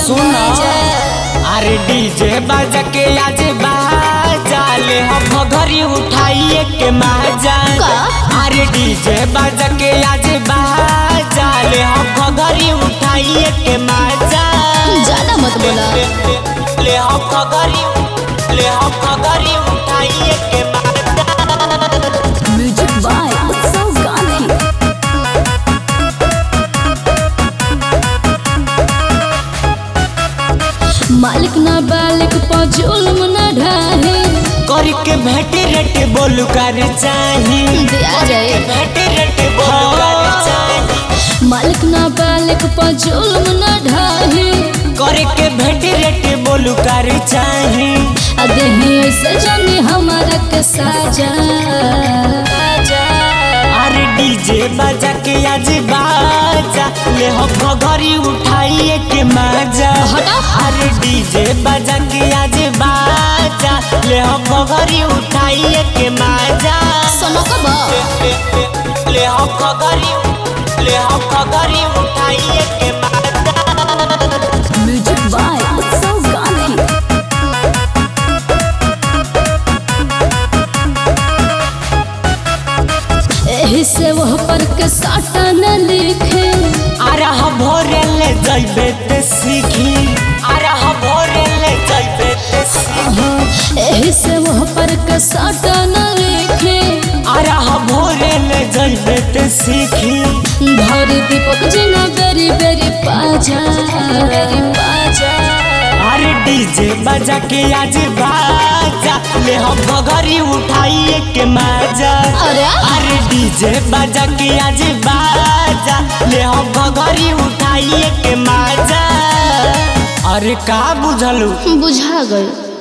सुना अरे डीजे बाजा के आज बाजा ले हम घरी उठाइए के माजा का? अरे डीजे बाजा के आज बाजा ले हम घरी उठाइए के माजा ज्यादा मत बोला ले, ले, ले हम घरी ले हम घरी उठाइए के माजा म्यूजिक बाय उत्सव गांधी मालिक ना बालिक पर जुल्म न ढाहे करके भेटे रेटे बोलू कर चाही दिया जाए भेटे रेटे बोलू कर चाही मालिक ना बालिक पर जुल्म न ढाहे करे के भेटे रेटे बोलू कर चाही अदेही से जाने हमारा के साजा अरे डीजे बजा के आज बाजा ले हम घरी उठाइए के माजा हटा। अरे डीजे बजा के आज बाजा ले हम घरी उठाइए के माजा सुनो कब ले, ले, ले हम घरी ले हम घरी उठाइए के माजा म्यूजिक बाय उत्सव गांधी एही से वह पर के साटा न लिखे अरह भोरे ले जइबे ते सीखी अरह भोरे ले जइबे ते सीखी एही से वह पर के साटा न लिखे अरह भोरे ले जइबे ते सीखी धर दीपक जी न बेरी बेरी पाजा बेरी पाजा अरे डीजे बजा के आज बाजा ले हम घरी उठाइए के माजा अरे अरे डीजे बजा के आज बाजा ले हम घरी उठाइए के माजा अरे का बुझलू बुझा गई